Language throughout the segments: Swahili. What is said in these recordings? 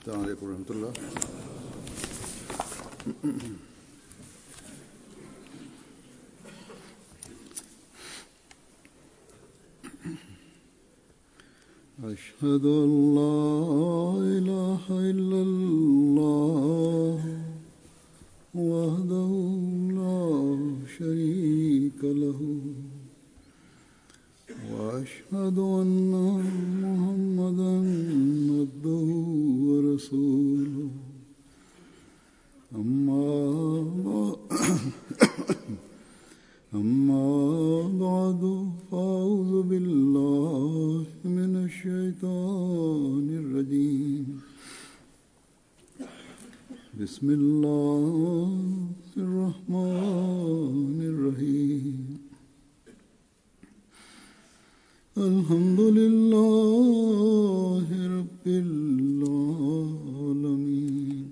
السلام عليكم ورحمة الله أشهد أن لا إله إلا الله وحده لا شريك له وأشهد أن محمدا عبده ورسوله أما بعد أما بعد فأعوذ بالله من الشيطان الرجيم بسم الله الرحمن الرحيم الحمد لله رب العالمين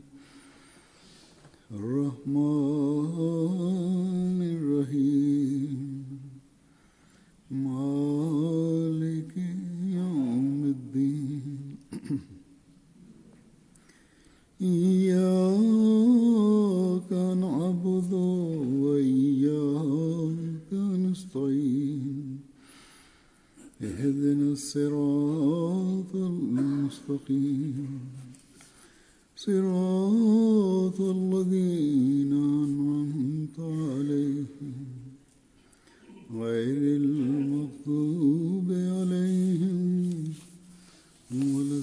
الرحمن الرحيم مالك يوم الدين إياك نعبد وإياك نستعين اهدنا الصراط المستقيم صراط الذين أنعمت عليهم غير المغضوب عليهم ولا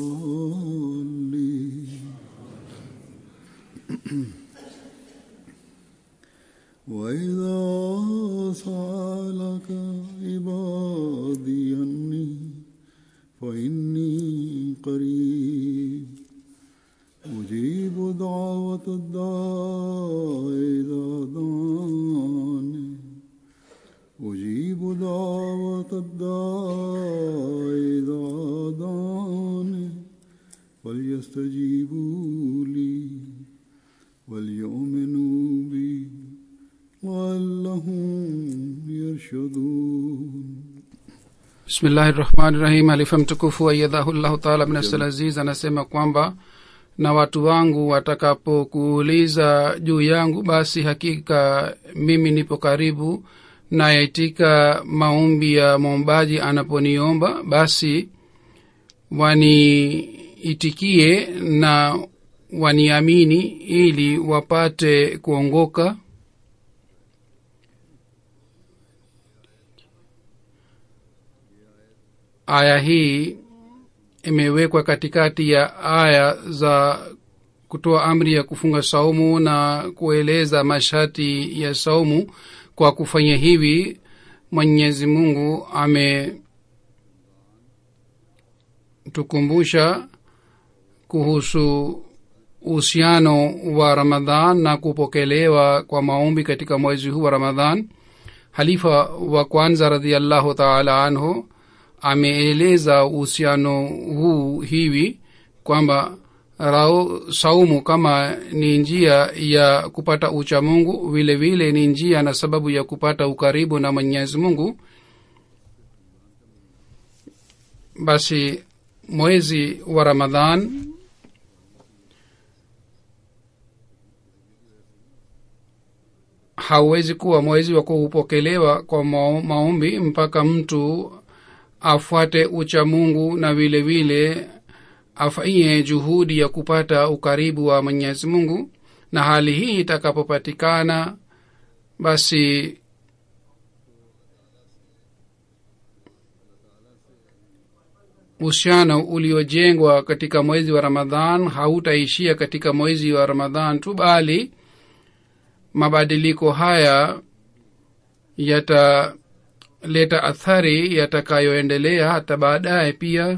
الضالين وإذا سألك عبادي عني فإني قريب أجيب دعوة الداع إذا دعاني أجيب دعوة الداع إذا دعاني فليستجيبوا لي وليؤمنوا بي لعلهم يرشدون bismillahi rahmani rahim alifa mtukufu ayadhahullahu taala minasal aziz anasema kwamba na watu wangu watakapokuuliza juu yangu basi hakika mimi nipo karibu nayaitika maombi ya mwombaji anaponiomba basi waniitikie na waniamini ili wapate kuongoka aya hii imewekwa katikati ya aya za kutoa amri ya kufunga saumu na kueleza masharti ya saumu kwa kufanya hivi mwenyezi mungu ametukumbusha kuhusu uhusiano wa ramadhan na kupokelewa kwa maombi katika mwezi huu wa ramadhan halifa wa kwanza radiallahu taala anhu ameeleza uhusiano huu hivi kwamba rao saumu kama ni njia ya kupata ucha mungu vile vile ni njia na sababu ya kupata ukaribu na mwenyezi mungu basi mwezi wa ramadhan hauwezi kuwa mwezi wa kupokelewa kwa maombi mpaka mtu afuate ucha mungu na vile vile afanyie juhudi ya kupata ukaribu wa mwenyezi mungu na hali hii itakapopatikana basi uhusiano uliojengwa katika mwezi wa ramadhan hautaishia katika mwezi wa ramadhan tu bali mabadiliko haya yataleta athari yatakayoendelea hata baadaye pia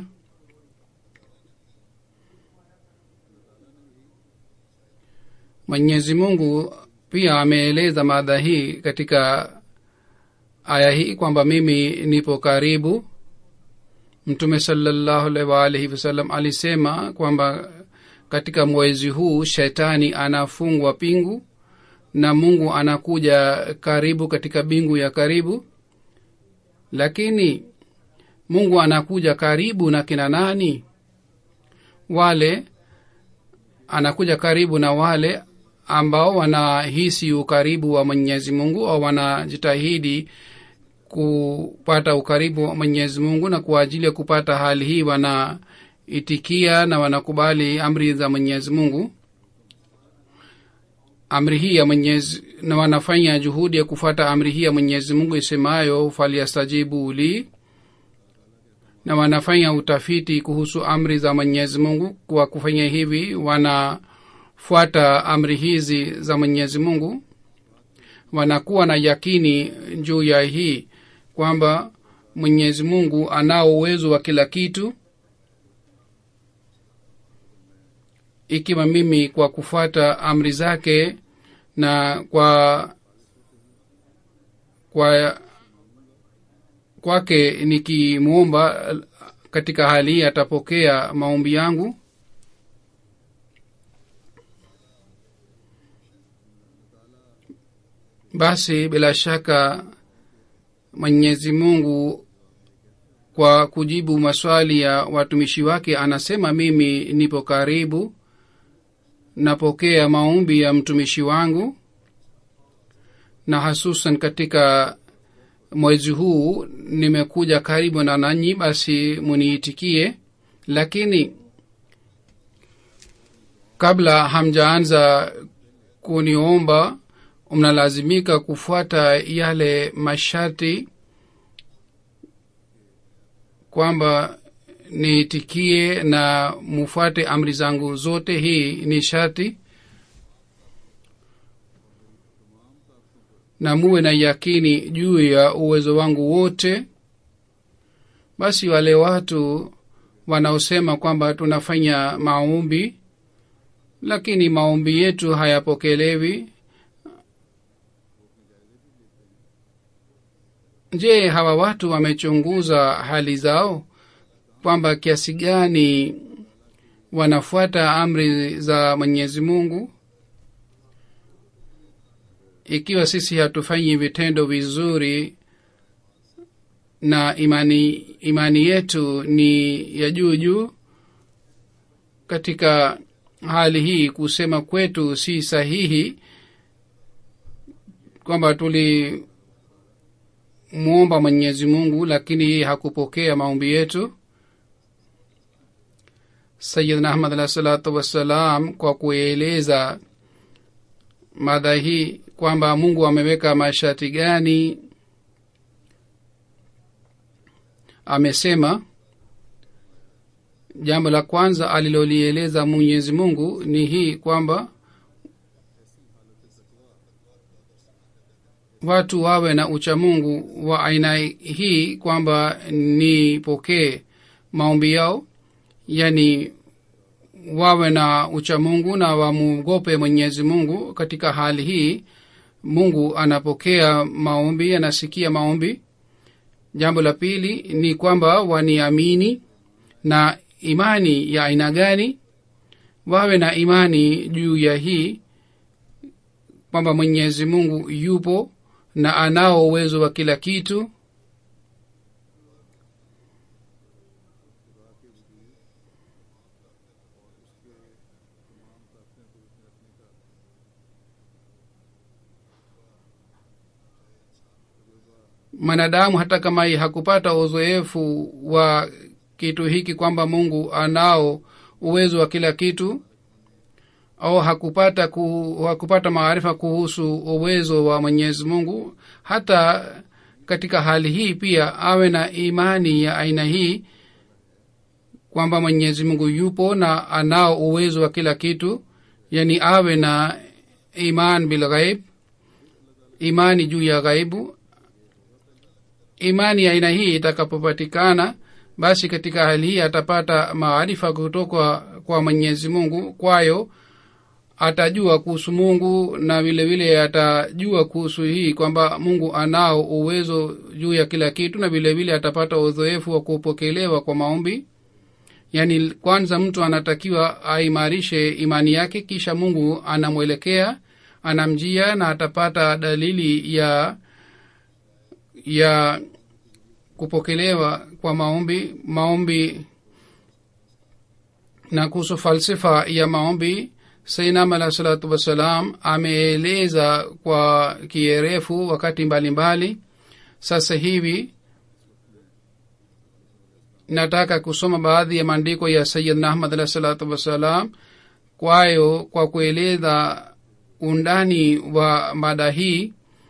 mwenyezi mungu pia ameeleza mada hii katika aya hii kwamba mimi nipo karibu mtume salallahu alaihi waalihi wasallam alisema kwamba katika mwezi huu shetani anafungwa pingu na mungu anakuja karibu katika bingu ya karibu lakini mungu anakuja karibu na kina nani wale anakuja karibu na wale ambao wanahisi ukaribu wa mwenyezi mungu au wanajitahidi kupata ukaribu wa mwenyezi mungu na kwa ajili ya kupata hali hii wanaitikia na wanakubali amri za mwenyezi mungu amri hii ya mwenyezi na wanafanya juhudi ya kufuata amri hii ya mwenyezi mungu isemayo faliastajibu li na wanafanya utafiti kuhusu amri za mwenyezi mungu kwa kufanya hivi wanafuata amri hizi za mwenyezi mungu wanakuwa na yakini juu ya hii kwamba mwenyezi mungu anao uwezo wa kila kitu ikiwa mimi kwa kufuata amri zake na kwa kwa kwake nikimwomba katika hali hii atapokea maombi yangu basi bila shaka mwenyezi mungu kwa kujibu maswali ya watumishi wake anasema mimi nipo karibu napokea maombi ya mtumishi wangu na hasusan katika mwezi huu nimekuja karibu na nanyi basi muniitikie lakini kabla hamjaanza kuniomba mnalazimika kufuata yale masharti kwamba niitikie na mufuate amri zangu zote hii ni sharti na muwe na yakini juu ya uwezo wangu wote basi wale watu wanaosema kwamba tunafanya maombi lakini maombi yetu hayapokelewi je hawa watu wamechunguza hali zao kwamba kiasi gani wanafuata amri za mwenyezi mungu ikiwa sisi hatufanyi vitendo vizuri na imani imani yetu ni ya juu juu katika hali hii kusema kwetu si sahihi kwamba tulimwomba mwenyezi mungu lakini yeye hakupokea maombi yetu sayidna ahmad alah salatu wassalam kwa kueleza mada hii kwamba mungu ameweka masharti gani amesema jambo la kwanza alilolieleza mwenyezi mungu ni hii kwamba watu wawe na uchamungu wa aina hii kwamba nipokee maombi yao yani wawe na uchamungu na wamwogope mwenyezi mungu katika hali hii mungu anapokea maombi anasikia maombi jambo la pili ni kwamba waniamini na imani ya aina gani wawe na imani juu ya hii kwamba mwenyezi mungu yupo na anao uwezo wa kila kitu mwanadamu hata kama hakupata uzoefu wa kitu hiki kwamba mungu anao uwezo wa kila kitu au hakupata ku, hakupata maarifa kuhusu uwezo wa mwenyezi mungu hata katika hali hii pia awe na imani ya aina hii kwamba mwenyezi mungu yupo na anao uwezo wa kila kitu yani awe na iman bilghaib imani juu ya ghaibu imani ya aina hii itakapopatikana basi katika hali hii atapata maarifa kutoka kwa mwenyezi mungu kwayo atajua kuhusu mungu na vile vile atajua kuhusu hii kwamba mungu anao uwezo juu ya kila kitu na vile vile atapata udhoefu wa kupokelewa kwa maombi yaani kwanza mtu anatakiwa aimarishe imani yake kisha mungu anamwelekea anamjia na atapata dalili ya ya kupokelewa kwa maombi maombi na kuhusu falsifa ya maombi sainam alah salatu wassalam ameeleza kwa kierefu wakati mbalimbali mbali. sasa hivi nataka kusoma baadhi ya maandiko ya sayidna ahmad alah salatu wassalam kwayo kwa kueleza undani wa mada hii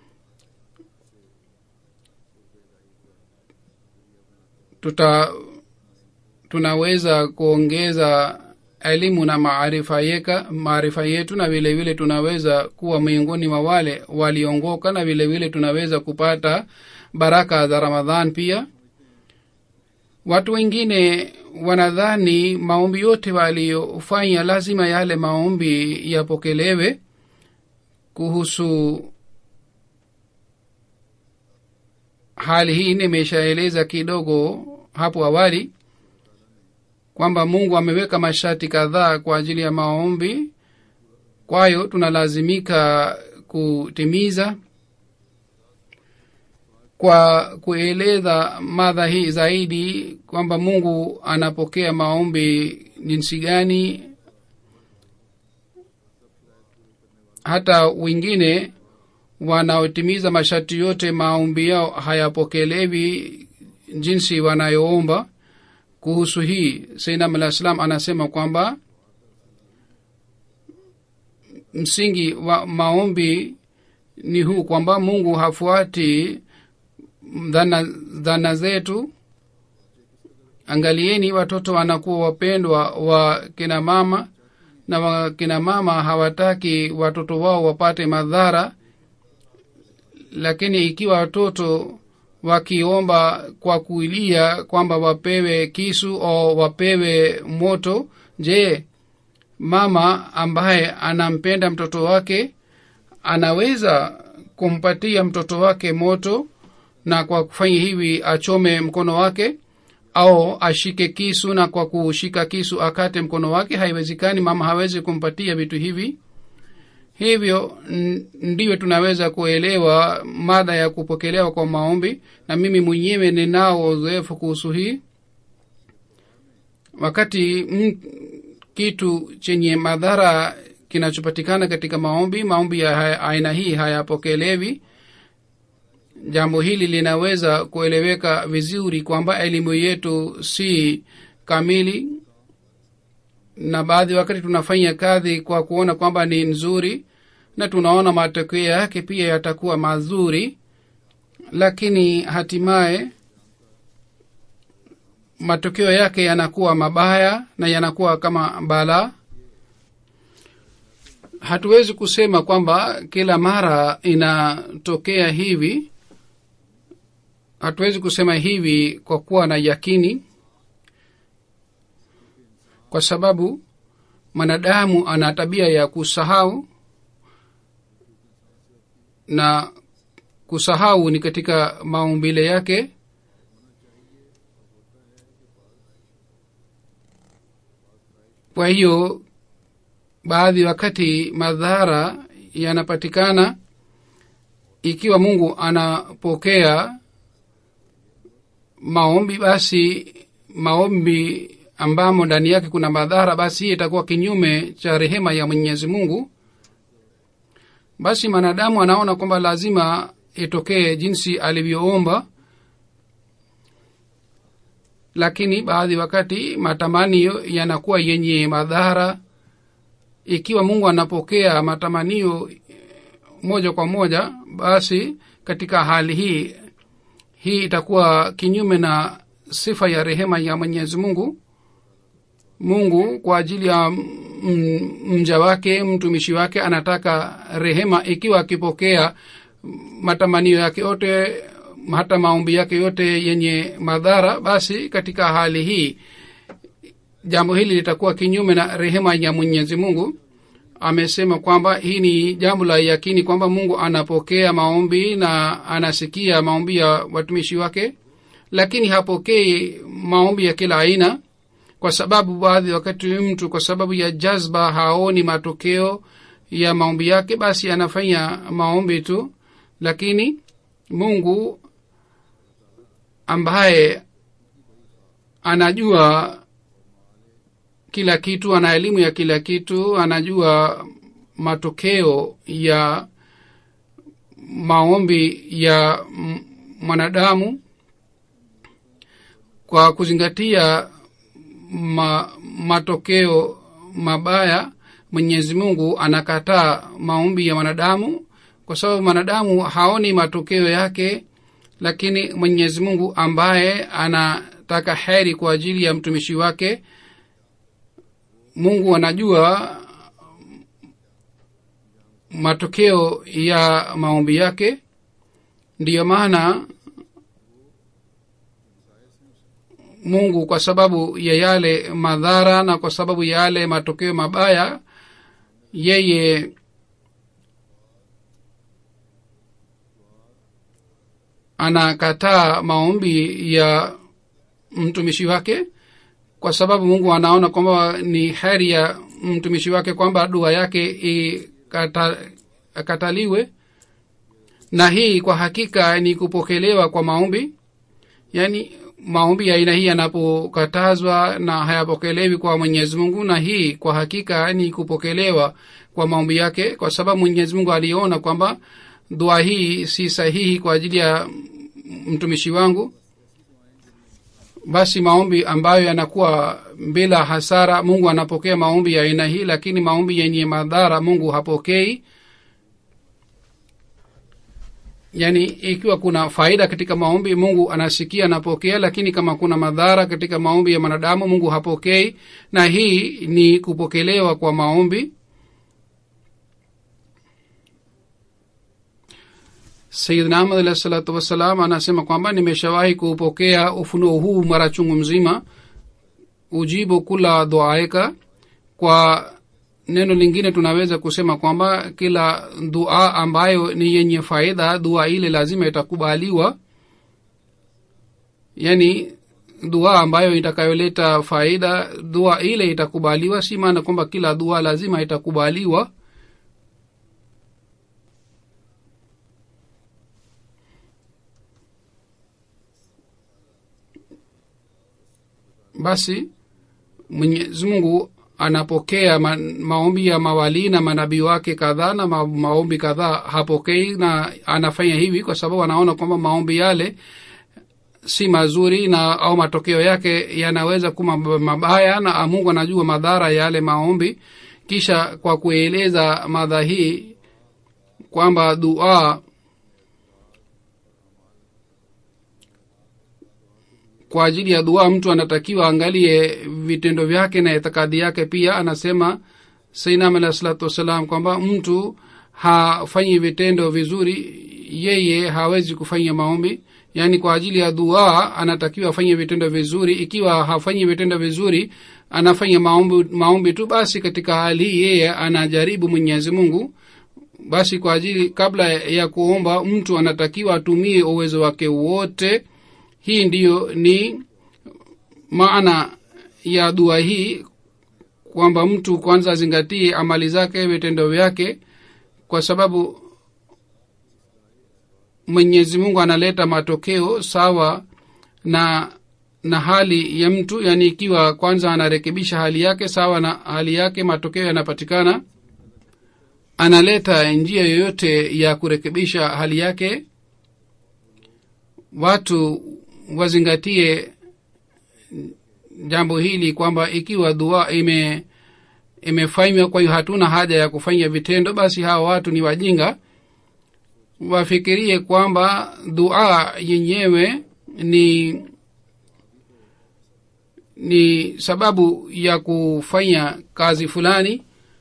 tuta tunaweza kuongeza elimu na maarifa yeka maarifa yetu na vile vile tunaweza kuwa miongoni mwa wale waliongoka na vile vile tunaweza kupata baraka za ramadhan pia watu wengine wanadhani maombi yote waliyofanya lazima yale maombi yapokelewe kuhusu hali hii nimeshaeleza kidogo hapo awali kwamba mungu ameweka masharti kadhaa kwa ajili ya maombi kwayo tunalazimika kutimiza kwa kueleza madha hii zaidi kwamba mungu anapokea maombi jinsi gani hata wengine wanaotimiza masharti yote maombi yao hayapokelewi jinsi wanayoomba kuhusu hii sainam alah salam anasema kwamba msingi wa maombi ni huu kwamba mungu hafuati dhana, dhana zetu angalieni watoto wanakuwa wapendwa wa kina mama na wakina mama hawataki watoto wao wapate madhara lakini ikiwa watoto wakiomba kwa kuilia kwamba wapewe kisu au wapewe moto je mama ambaye anampenda mtoto wake anaweza kumpatia mtoto wake moto na kwa kufanya hivi achome mkono wake au ashike kisu na kwa kushika kisu akate mkono wake haiwezekani mama hawezi kumpatia vitu hivi hivyo ndivyo tunaweza kuelewa mada ya kupokelewa kwa maombi na mimi mwenyewe ninao uzoefu kuhusu hii wakati m, kitu chenye madhara kinachopatikana katika maombi maombi ya aina hii hayapokelewi jambo hili linaweza kueleweka vizuri kwamba elimu yetu si kamili na baadhi wakati tunafanya kazi kwa kuona kwamba ni nzuri na tunaona matokeo yake pia yatakuwa mazuri lakini hatimaye matokeo yake yanakuwa mabaya na yanakuwa kama balaa hatuwezi kusema kwamba kila mara inatokea hivi hatuwezi kusema hivi kwa kuwa na yakini kwa sababu mwanadamu ana tabia ya kusahau na kusahau ni katika maumbile yake kwa hiyo baadhi wakati madhara yanapatikana ikiwa mungu anapokea maombi basi maombi ambamo ndani yake kuna madhara basi hii itakuwa kinyume cha rehema ya mwenyezi mungu basi mwanadamu anaona kwamba lazima itokee jinsi alivyoomba lakini baadhi wakati matamanio yanakuwa yenye madhara ikiwa mungu anapokea matamanio moja kwa moja basi katika hali hii hii itakuwa kinyume na sifa ya rehema ya mwenyezi mungu mungu kwa ajili ya mja wake mtumishi wake anataka rehema ikiwa akipokea matamanio yake yote hata maombi yake yote yenye madhara basi katika hali hii jambo hili litakuwa kinyume na rehema ya mwenyezi mungu amesema kwamba hii ni jambo la yakini kwamba mungu anapokea maombi na anasikia maombi ya watumishi wake lakini hapokei maombi ya kila aina kwa sababu baadhi wakati mtu kwa sababu ya jazba haoni matokeo ya maombi yake basi anafanya maombi tu lakini mungu ambaye anajua kila kitu ana elimu ya kila kitu anajua matokeo ya maombi ya m- mwanadamu kwa kuzingatia ma, matokeo mabaya mwenyezi mungu anakataa maombi ya mwanadamu kwa sababu mwanadamu haoni matokeo yake lakini mwenyezi mungu ambaye anataka heri kwa ajili ya mtumishi wake mungu anajua matokeo ya maombi yake ndiyo maana mungu kwa sababu ya yale madhara na kwa sababu ya yale matokeo mabaya yeye anakataa maombi ya mtumishi wake kwa sababu mungu anaona kwamba ni heri ya mtumishi wake kwamba dua yake ikata, akataliwe na hii kwa hakika ni kupokelewa kwa maombi yaani maombi ya aina hii yanapokatazwa na hayapokelewi kwa mwenyezi mungu na hii kwa hakika ni kupokelewa kwa maombi yake kwa sababu mwenyezi mungu aliona kwamba dua hii si sahihi kwa ajili ya mtumishi wangu basi maombi ambayo yanakuwa bila hasara mungu anapokea maombi ya aina hii lakini maombi yenye madhara mungu hapokei yaani ikiwa kuna faida katika maombi mungu anasikia anapokea lakini kama kuna madhara katika maombi ya mwanadamu mungu hapokei na hii ni kupokelewa kwa maombi sayidna ahmad alahi salatu wassalam anasema kwamba nimeshawahi kupokea ufunuo huu mara chungu mzima ujibu kula duaeka kwa neno lingine tunaweza kusema kwamba kila dua ambayo ni yenye faida dua ile lazima itakubaliwa yaani dua ambayo itakayoleta faida dua ile itakubaliwa si maana kwamba kila dua lazima itakubaliwa basi mwenyezi mungu anapokea ma, maombi ya mawalii na manabii wake kadhaa na ma, maombi kadhaa hapokei na anafanya hivi kwa sababu anaona kwamba maombi yale si mazuri na au matokeo yake yanaweza kuwa mabaya na mungu anajua madhara ya yale maombi kisha kwa kueleza madha hii kwamba dua kwa ajili ya dua mtu anatakiwa angalie vitendo vyake na itikadi yake pia anasema sainam alah salatu wassalam kwamba mtu hafanyi vitendo vizuri yeye hawezi kufanya maombi yaani kwa ajili ya dua anatakiwa afanye vitendo vizuri ikiwa hafanyi vitendo vizuri anafanya maombi, maombi tu basi katika hali hii yeye anajaribu mwenyezi mungu basi kwa ajili kabla ya kuomba mtu anatakiwa atumie uwezo wake wote hii ndiyo ni maana ya dua hii kwamba mtu kwanza azingatie amali zake vitendo vyake kwa sababu mwenyezi mungu analeta matokeo sawa na na hali ya mtu yaani ikiwa kwanza anarekebisha hali yake sawa na hali yake matokeo yanapatikana analeta njia yoyote ya kurekebisha hali yake watu wazingatie jambo hili kwamba ikiwa dua ime imefanywa kwa hiyo hatuna haja ya kufanya vitendo basi hawa watu ni wajinga wafikirie kwamba dua yenyewe ni ni sababu ya kufanya kazi fulani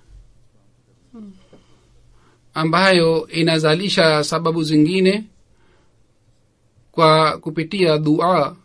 ambayo inazalisha sababu zingine kwa kupitia dua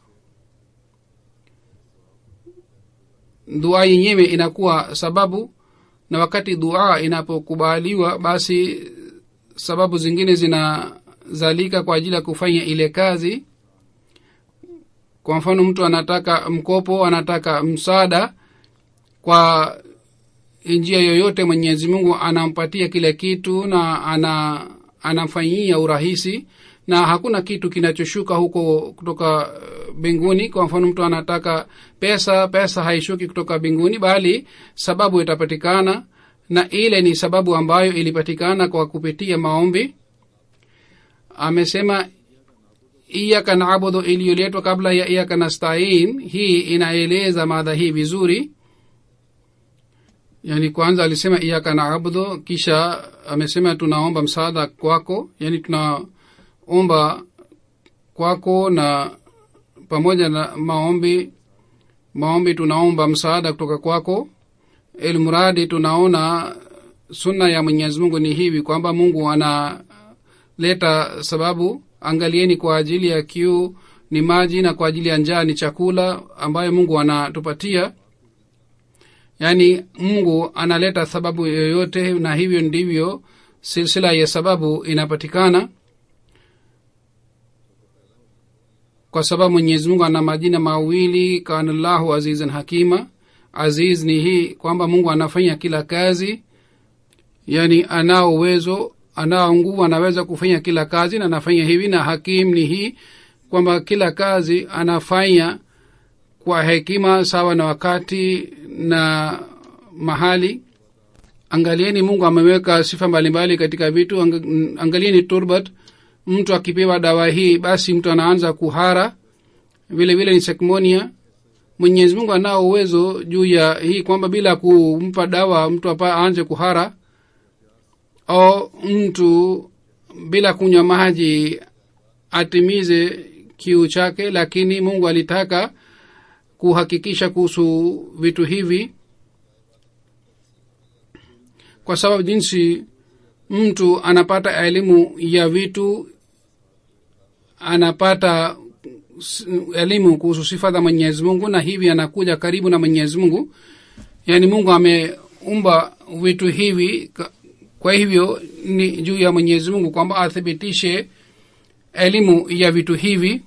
dua yenyewe inakuwa sababu na wakati dua inapokubaliwa basi sababu zingine zinazalika kwa ajili ya kufanya ile kazi kwa mfano mtu anataka mkopo anataka msaada kwa njia yoyote mwenyezi mungu anampatia kile kitu na ana anamfanyia urahisi na hakuna kitu kinachoshuka huko kutoka uh, mbinguni kwa mfano mtu anataka pesa pesa haishuki kutoka mbinguni bali sababu itapatikana na ile ni sababu ambayo ilipatikana kwa kupitia maombi amesema iyaka naabudu iliyoletwa kabla ya iyaka nastain hii inaeleza madha hii vizuri yani kwanza alisema iyaka naabudu kisha amesema tunaomba msaada kwako yani tunaomba kwako na pamoja na maombi maombi tunaomba msaada kutoka kwako ilmuradi tunaona sunna ya mwenyezi mungu ni hivi kwamba mungu analeta sababu angalieni kwa ajili ya kiu ni maji na kwa ajili ya njaa ni chakula ambayo mungu anatupatia yaani mungu analeta sababu yoyote na hivyo ndivyo silsila ya sababu inapatikana kwa sababu mwenyezi mungu ana majina mawili kanallahu azizan hakima aziz ni hii kwamba mungu anafanya kila kazi yaani anao uwezo anao nguvu anaweza kufanya kila kazi na anafanya hivi na hakim ni hii kwamba kila kazi anafanya kwa hekima sawa na wakati na mahali angalieni mungu ameweka sifa mbalimbali katika vitu angalieni turbat mtu akipewa dawa hii basi mtu anaanza kuhara vile vile ni sekmonia mwenyezi mungu anao uwezo juu ya hii kwamba bila kumpa dawa mtu apa aanze kuhara au mtu bila kunywa maji atimize kiu chake lakini mungu alitaka kuhakikisha kuhusu vitu hivi kwa sababu jinsi mtu anapata elimu ya vitu anapata elimu kuhusu sifa za mwenyezi mungu na hivi anakuja karibu na mwenyezi mungu yaani mungu ameumba vitu hivi kwa hivyo ni juu ya mwenyezi mungu kwamba athibitishe elimu ya vitu hivi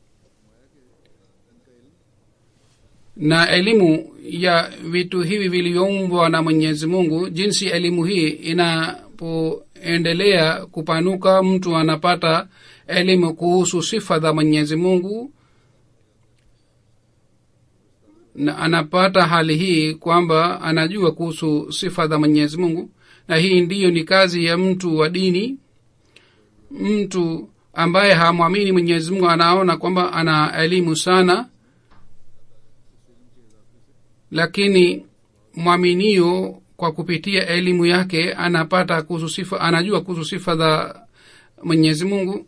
na elimu ya vitu hivi vilivyoumbwa na mwenyezi mungu jinsi elimu hii inapoendelea kupanuka mtu anapata elimu kuhusu sifa za mwenyezi mungu na anapata hali hii kwamba anajua kuhusu sifa za mwenyezi mungu na hii ndiyo ni kazi ya mtu wa dini mtu ambaye hamwamini mwenyezi mungu anaona kwamba ana elimu sana lakini mwaminio kwa kupitia elimu yake anapata kuhusu sifa anajua kuhusu sifa za mwenyezi mungu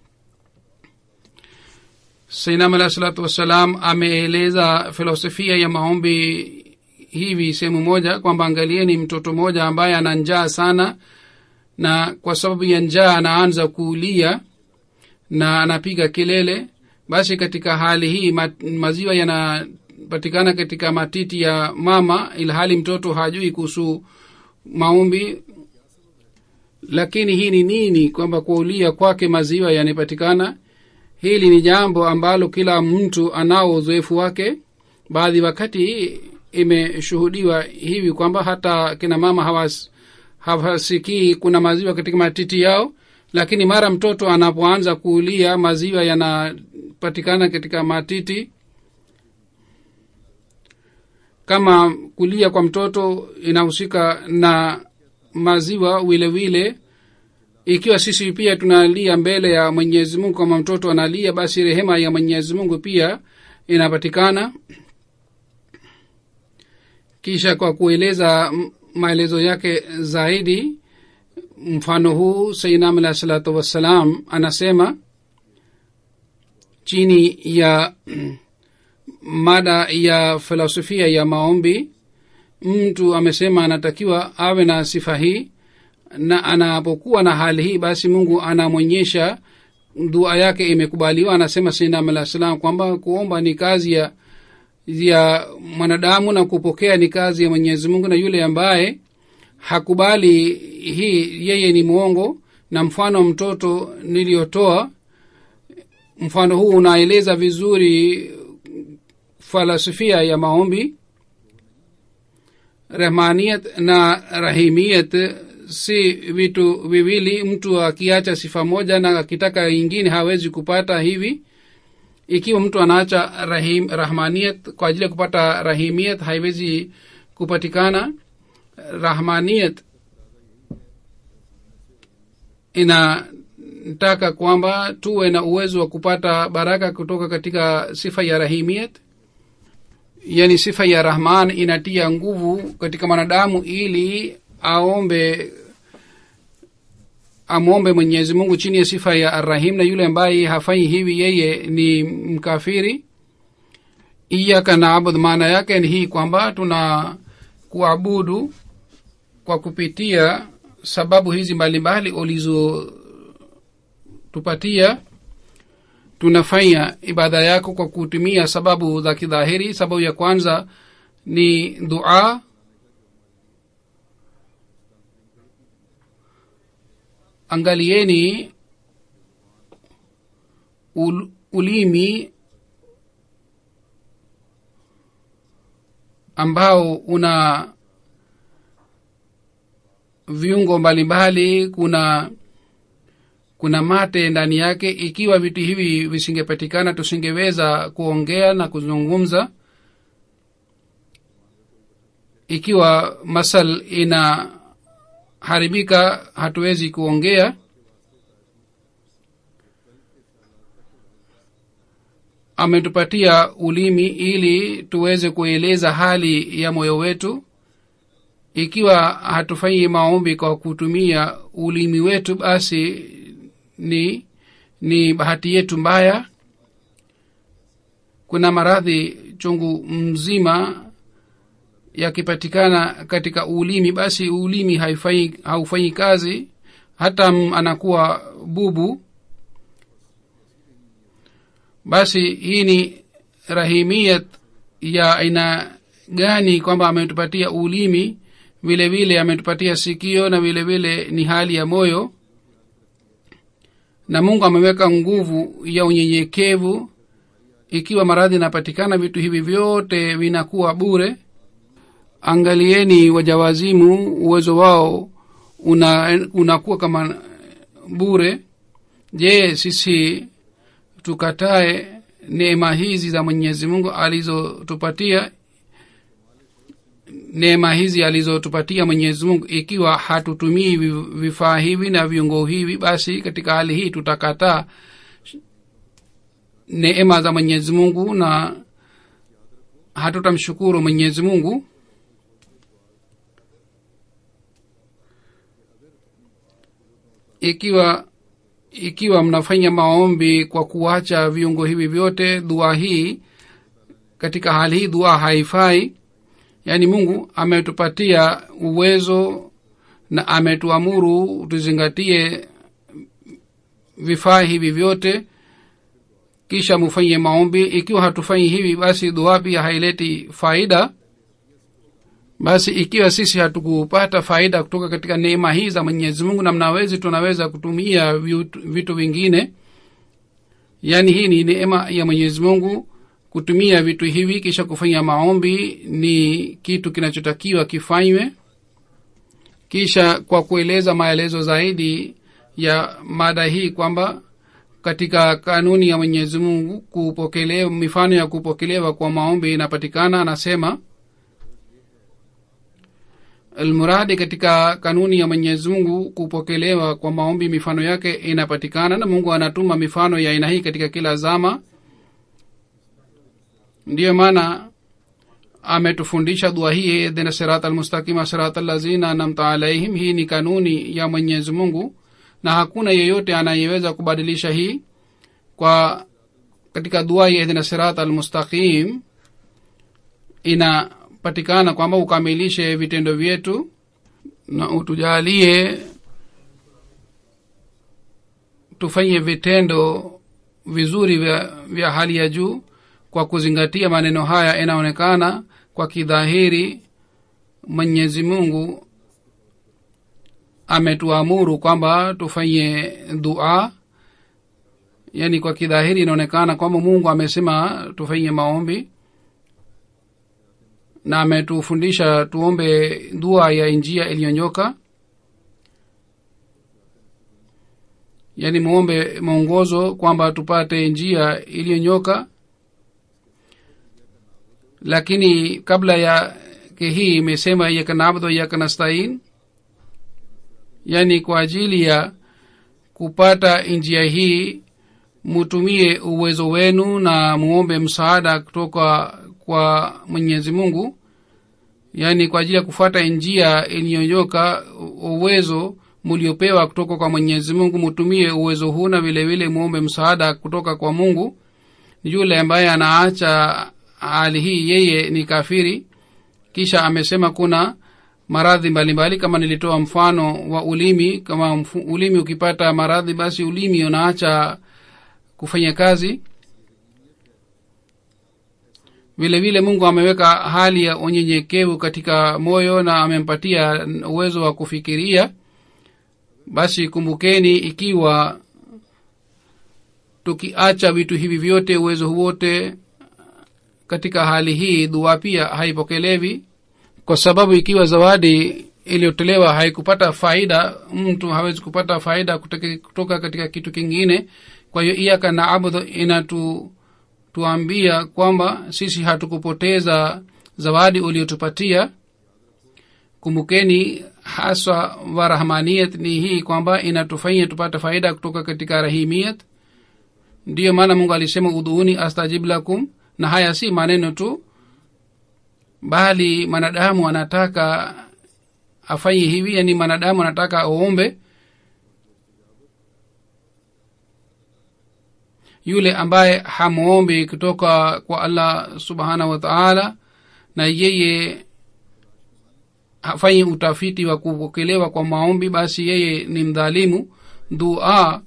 sainam alahi salatu wassalam ameeleza filosofia ya maombi hivi sehemu moja kwamba angalieni mtoto mmoja ambaye ana njaa sana na kwa sababu ya njaa anaanza kuulia na anapiga kelele basi katika hali hii ma, maziwa yanapatikana katika matiti ya mama ilhali mtoto hajui kuhusu maombi lakini hii ni nini kwamba kuulia kwake maziwa yanapatikana hili ni jambo ambalo kila mtu anao uzoefu wake baadhi wakati imeshuhudiwa hivi kwamba hata kina mama hawas, hawasikii kuna maziwa katika matiti yao lakini mara mtoto anapoanza kuulia maziwa yanapatikana katika matiti kama kulia kwa mtoto inahusika na maziwa vile vile ikiwa sisi pia tunalia mbele ya mwenyezi mungu kama mtoto analia basi rehema ya mwenyezi mungu pia inapatikana kisha kwa kueleza maelezo yake zaidi mfano huu sainam alahi salatu wassalam anasema chini ya mada ya filosofia ya maombi mtu amesema anatakiwa awe na sifa hii na anapokuwa na hali hii basi mungu anamwonyesha dua yake imekubaliwa anasema sainam alah salam kwamba kuomba ni kazi ya ya mwanadamu na kupokea ni kazi ya mwenyezi mungu na yule ambaye hakubali hii yeye ni mwongo na mfano mtoto niliyotoa mfano huu unaeleza vizuri falsafia ya maombi rahmaniyat na rahimiyat si vitu viwili mtu akiacha sifa moja na akitaka ingine hawezi kupata hivi ikiwa mtu anaacha rahim, rahmaniyat kwa ajili ya kupata rahimiyat haiwezi kupatikana rahmaniyat inataka kwamba tuwe na uwezo wa kupata baraka kutoka katika sifa ya rahimiyat yani sifa ya rahman inatia nguvu katika mwanadamu ili aombe amwombe mwenyezi mungu chini ya sifa ya arrahim na yule ambaye hafanyi hivi yeye ni mkafiri iyaka naabud maana yake ni hii kwamba tuna kuabudu kwa kupitia sababu hizi mbalimbali ulizotupatia tunafanya ibada yako kwa kutumia sababu za kidhahiri sababu ya kwanza ni dua angalieni ul, ulimi ambao una viungo mbalimbali kuna kuna mate ndani yake ikiwa vitu hivi visingepatikana tusingeweza kuongea na kuzungumza ikiwa masal inaharibika hatuwezi kuongea ametupatia ulimi ili tuweze kueleza hali ya moyo wetu ikiwa hatufanyi maombi kwa kutumia ulimi wetu basi ni ni bahati yetu mbaya kuna maradhi chungu mzima yakipatikana katika ulimi basi ulimi haifai haufanyi kazi hata anakuwa bubu basi hii ni rahimiyat ya aina gani kwamba ametupatia ulimi vile vile ametupatia sikio na vile vile ni hali ya moyo na mungu ameweka nguvu ya unyenyekevu ikiwa maradhi inapatikana vitu hivi vyote vinakuwa bure angalieni wajawazimu uwezo wao una unakuwa kama bure je sisi tukatae neema hizi za mwenyezi mungu alizotupatia neema hizi alizotupatia mwenyezi mungu ikiwa hatutumii vifaa hivi na viungo hivi basi katika hali hii tutakataa neema za mwenyezi mungu na hatutamshukuru mwenyezi mungu ikiwa ikiwa mnafanya maombi kwa kuacha viungo hivi vyote dua hii katika hali hii dua haifai yaani mungu ametupatia uwezo na ametuamuru tuzingatie vifaa hivi vyote kisha mufanye maombi ikiwa hatufanyi hivi basi dua pia haileti faida basi ikiwa sisi hatukupata faida kutoka katika neema hii za mwenyezi mungu na mnawezi tunaweza kutumia vitu, vitu vingine yaani hii ni neema ya mwenyezi mungu kutumia vitu hivi kisha kufanya maombi ni kitu kinachotakiwa kifanywe kisha kwa kueleza maelezo zaidi ya mada hii kwamba katika kanuni ya mwenyezi mungu kupokelewa mifano ya kupokelewa kwa maombi inapatikana anasema almuradi katika kanuni ya mwenyezi mungu kupokelewa kwa maombi mifano yake inapatikana na mungu anatuma mifano ya aina hii katika kila zama ndiyo maana ametufundisha dua hii idhina sirat almustaqima sirat allazina namta alaihim hii ni kanuni ya mwenyezi mungu na hakuna yeyote anayeweza kubadilisha hii kwa katika dua ya idhina sirat almustaqim inapatikana kwamba ukamilishe vitendo vyetu na utujalie tufanye vitendo vizuri vya, vya hali ya juu kwa kuzingatia maneno haya inaonekana kwa kidhahiri mwenyezi mungu ametuamuru kwamba tufanye dua yaani kwa kidhahiri inaonekana kwamba mungu amesema tufanye maombi na ametufundisha tuombe dua ya njia iliyonyoka yaani muombe mwongozo kwamba tupate njia iliyonyoka lakini kabla ya hii imesema iyaka nabdu iyaka nastain yaani kwa ajili ya kupata njia hii mutumie uwezo wenu na muombe msaada kutoka kwa mwenyezi mungu yaani kwa ajili ya kufuata njia iliyonyoka uwezo muliopewa kutoka kwa mwenyezi mungu mutumie uwezo huu na vile vile muombe msaada kutoka kwa mungu yule ambaye anaacha hali hii yeye ni kafiri kisha amesema kuna maradhi mbalimbali kama nilitoa mfano wa ulimi kama mfu, ulimi ukipata maradhi basi ulimi unaacha kufanya kazi vile vile mungu ameweka hali ya unyenyekevu katika moyo na amempatia uwezo wa kufikiria basi kumbukeni ikiwa tukiacha vitu hivi vyote uwezo wote katika hali hii dua pia haipokelewi kwa sababu ikiwa zawadi iliyotolewa haikupata faida mtu hawezi kupata faida kutoka, kutoka katika kitu kingine kwa hiyo iyaka na abudhu inatu tuambia kwamba sisi hatukupoteza zawadi uliotupatia kumbukeni haswa wa rahmaniyat ni hii kwamba inatufanya tupate faida kutoka katika rahimiyat ndiyo maana mungu alisema udhuuni astajib lakum na haya si maneno tu bali mwanadamu anataka afanye hivi yani mwanadamu anataka aombe yule ambaye hamwombi kutoka kwa allah subhanahu wa taala na yeye hafanyi utafiti wa kupokelewa kwa maombi basi yeye ni mdhalimu dua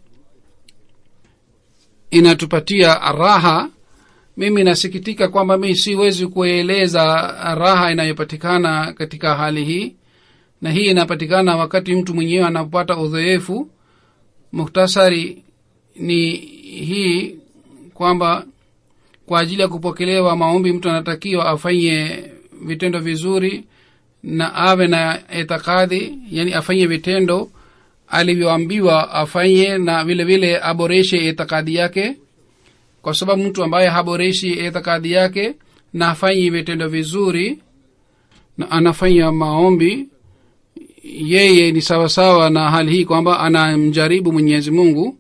inatupatia raha mimi nasikitika kwamba mi siwezi kueleza raha inayopatikana katika hali hii na hii inapatikana wakati mtu mwenyewe anapata udhoefu muktasari ni hii kwamba kwa ajili ya kupokelewa maombi mtu anatakiwa afanye vitendo vizuri na awe na itikadi yani afanye vitendo alivyoambiwa afanye na vile vile aboreshe itikadi yake kwa sababu mtu ambaye haboreshi itikadi yake na afanyi vitendo vizuri na anafanya maombi yeye ni sawasawa na hali hii kwamba anamjaribu mwenyezi mungu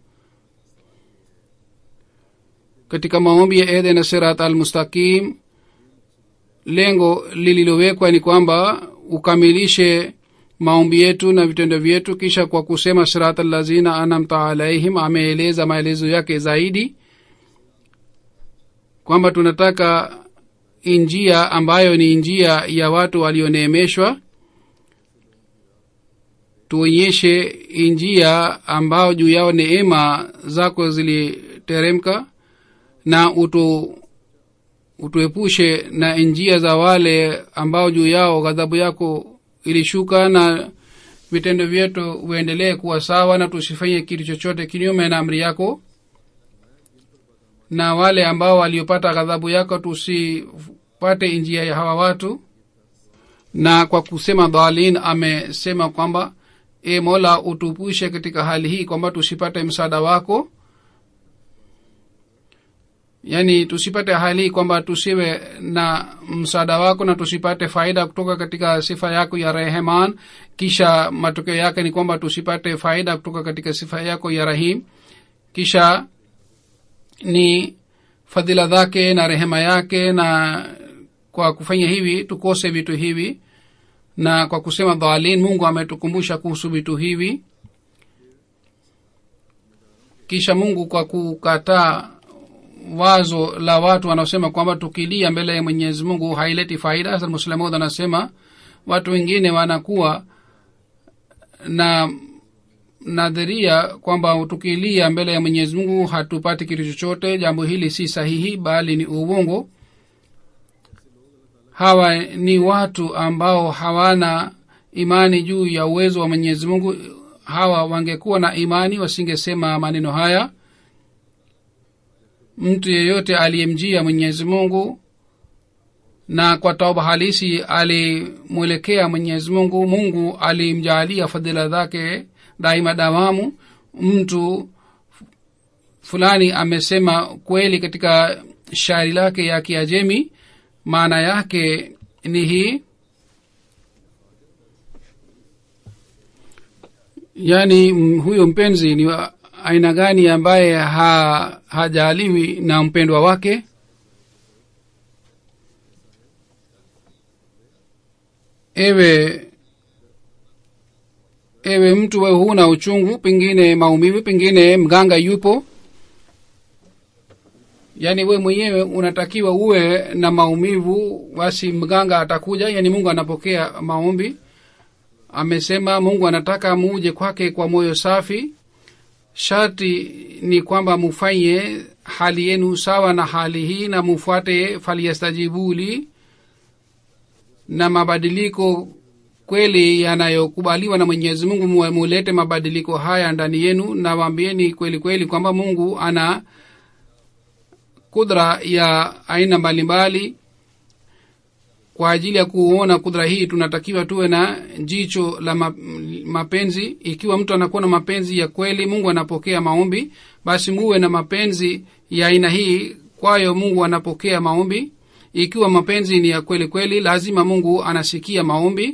katika maombi ya edhena sirat al mustaqim lengo lililowekwa ni kwamba ukamilishe maombi yetu na vitendo vyetu kisha kwa kusema sirat allazina anamta alaihim ameeleza maelezo yake zaidi kwamba tunataka njia ambayo ni njia ya watu walioneemeshwa tuonyeshe njia ambao juu yao neema zako ziliteremka na utu utuepushe na njia za wale ambao juu yao ghadhabu yako ilishuka na vitendo vyetu uendelee kuwa sawa na tusifanye kitu chochote kinyume na amri yako na wale ambao waliopata ghadhabu yako tusipate njia ya hawa watu na kwa kusema dhalin amesema kwamba e mola utupushe katika hali hii kwamba tusipate msaada wako yaani tusipate hali hii kwamba tusiwe na msaada wako na tusipate faida kutoka katika sifa yako ya rehman kisha matokeo yake ni kwamba tusipate faida kutoka katika sifa yako ya rahim kisha ni fadhila zake na rehema yake na kwa kufanya hivi tukose vitu hivi na kwa kusema dhalin mungu ametukumbusha kuhusu vitu hivi kisha mungu kwa kukataa wazo la watu wanaosema kwamba tukilia mbele ya mwenyezi mungu haileti faida hasa muslamud anasema watu wengine wanakuwa na nadharia kwamba tukilia mbele ya mwenyezi mungu hatupati kitu chochote jambo hili si sahihi bali ni uongo hawa ni watu ambao hawana imani juu ya uwezo wa mwenyezi mungu hawa wangekuwa na imani wasingesema maneno haya mtu yeyote aliyemjia mwenyezi mungu na kwa tauba halisi alimwelekea mwenyezi mungu mungu alimjaalia fadhila zake daima dawamu mtu fulani amesema kweli katika shairi lake ya kiajemi maana yake ni hii yaani m- huyo mpenzi ni wa aina gani ambaye ha, hajaliwi na mpendwa wake ewe ewe mtu we huna uchungu pengine maumivu pengine mganga yupo yaani we mwenyewe unatakiwa uwe na maumivu basi mganga atakuja yaani mungu anapokea maombi amesema mungu anataka muje kwake kwa moyo safi sharti ni kwamba mufanye hali yenu sawa na hali hii na mufuate falyastajibuli na mabadiliko kweli yanayokubaliwa na mwenyezi mungu mu- mulete mabadiliko haya ndani yenu na waambieni kweli kweli kwamba mungu ana kudra ya aina mbalimbali kwa ajili ya kuona kudra hii tunatakiwa tuwe na jicho la ma- mapenzi ikiwa mtu anakuwa na mapenzi ya kweli mungu anapokea maombi basi muwe na mapenzi ya aina hii kwayo mungu anapokea maombi ikiwa mapenzi ni ya kweli kweli lazima mungu anasikia maombi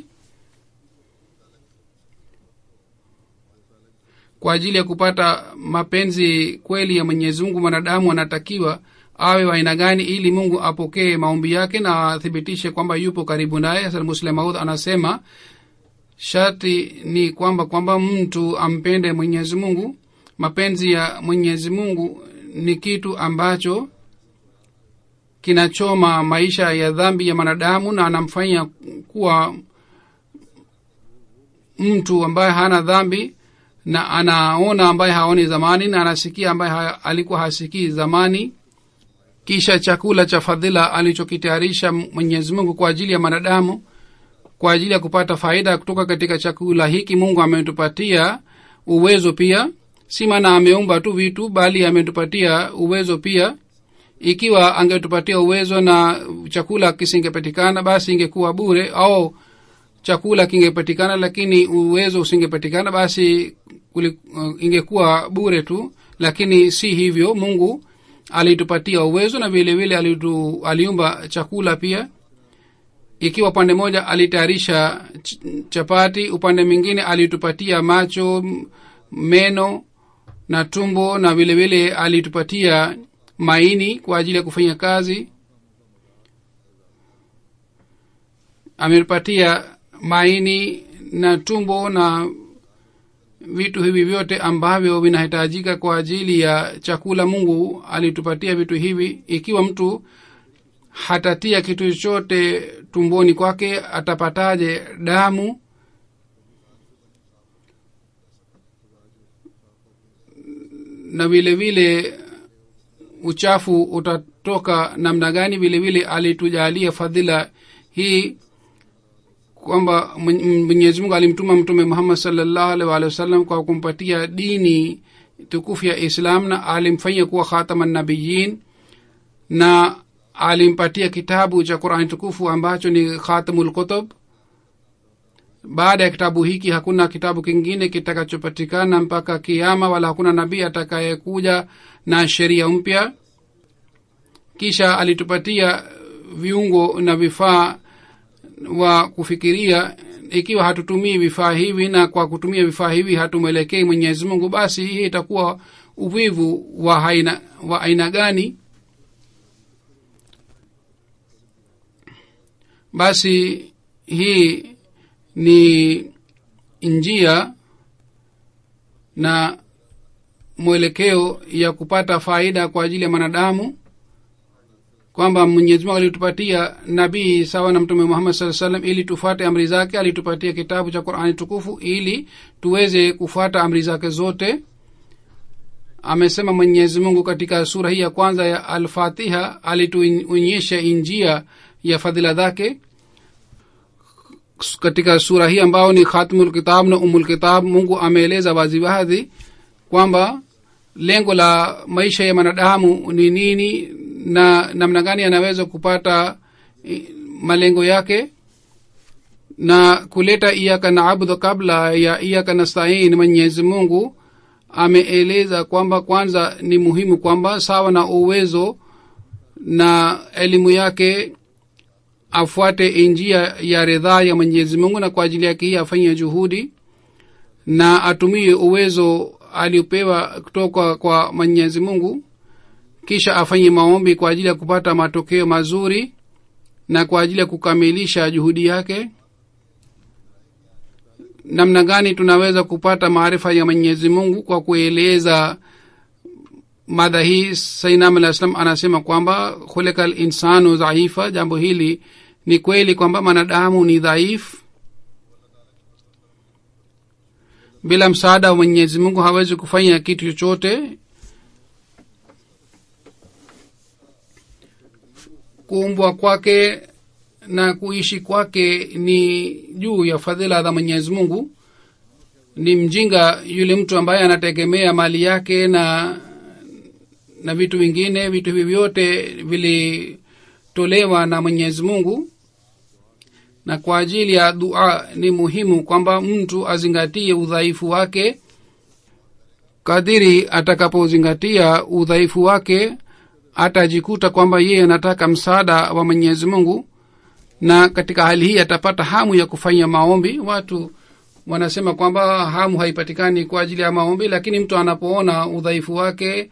kwa ajili ya kupata mapenzi kweli ya mwenyezi mungu mwanadamu anatakiwa awe wa aina gani ili mungu apokee maombi yake na athibitishe kwamba yupo karibu naye Hasan muslim maud anasema sharti ni kwamba kwamba mtu ampende mwenyezi mungu mapenzi ya mwenyezi mungu ni kitu ambacho kinachoma maisha ya dhambi ya mwanadamu na anamfanya kuwa mtu ambaye hana dhambi na anaona ambaye haoni zamani na anasikia ambaye ha, alikuwa hasikii zamani kisha chakula cha fadhila alichokitayarisha mwenyezi mungu kwa ajili ya mwanadamu kwa ajili ya kupata faida kutoka katika chakula hiki mungu ametupatia uwezo pia si maana ameumba tu vitu bali ametupatia uwezo pia ikiwa angetupatia uwezo na chakula kisingepatikana basi ingekuwa bure au chakula kingepatikana lakini uwezo usingepatikana basi kuli, uh, ingekuwa bure tu lakini si hivyo mungu alitupatia uwezo na vile vile alitu, aliumba chakula pia ikiwa upande moja alitayarisha ch- chapati upande mwingine alitupatia macho m- meno na tumbo na vile vile alitupatia maini kwa ajili ya kufanya kazi ametupatia maini na tumbo na vitu hivi vyote ambavyo vinahitajika kwa ajili ya chakula mungu alitupatia vitu hivi ikiwa mtu hatatia kitu chochote tumboni kwake atapataje damu na vile vile uchafu utatoka namna gani vile vile alitujalia fadhila hii kwamba Mwen- mwenyezi mungu alimtuma mtume muhammad salllahu alaihi waalihi wasallam kwa kumpatia dini tukufu ya islam na alimfanyia kuwa khatama nabiyin na alimpatia kitabu cha qurani tukufu ambacho ni khatamul kutub baada ya kitabu hiki hakuna kitabu kingine kitakachopatikana mpaka kiama wala hakuna nabii atakayekuja na sheria mpya kisha alitupatia viungo na vifaa wa kufikiria ikiwa hatutumii vifaa hivi na kwa kutumia vifaa hivi hatumwelekei mwenyezi mungu basi hii itakuwa uvivu wa aina, wa aina gani basi hii ni njia na mwelekeo ya kupata faida kwa ajili ya mwanadamu kwamba mwenyezi mungu alitupatia nabii sawa na mtume muhammad saa salam ili tufuate amri zake alitupatia kitabu cha qurani tukufu ili tuweze kufuata amri zake zote amesema mwenyezi mungu katika sura hii ya kwanza ya alfatiha alituonyesha njia ya fadhila zake katika sura hii ambao ni khatmul kitab na umul kitab mungu ameeleza waziwazi kwamba lengo la maisha ya mwanadamu ni nini na namna gani anaweza kupata eh, malengo yake na kuleta iyaka naabudu kabla ya iyaka nastain mwenyezi mungu ameeleza kwamba kwanza ni muhimu kwamba sawa na uwezo na elimu yake afuate njia ya ridhaa ya mwenyezi mungu na kwa ajili yake hii afanye juhudi na atumie uwezo aliopewa kutoka kwa mwenyezi mungu kisha afanye maombi kwa ajili ya kupata matokeo mazuri na kwa ajili ya kukamilisha juhudi yake namna gani tunaweza kupata maarifa ya mwenyezi mungu kwa kueleza mada hii sainam alah salam anasema kwamba khulika linsanu dhaifa jambo hili ni kweli kwamba mwanadamu ni dhaifu bila msaada wa mwenyezi mungu hawezi kufanya kitu chochote kuumbwa kwake na kuishi kwake ni juu ya fadhila za mwenyezi mungu ni mjinga yule mtu ambaye anategemea mali yake na na vitu vingine vitu hivi vyote vilitolewa na mwenyezi mungu na kwa ajili ya dua ni muhimu kwamba mtu azingatie udhaifu wake kadiri atakapozingatia udhaifu wake atajikuta kwamba yeye anataka msaada wa mwenyezi mungu na katika hali hii atapata hamu ya kufanya maombi watu wanasema kwamba hamu haipatikani kwa ajili ya maombi lakini mtu anapoona udhaifu wake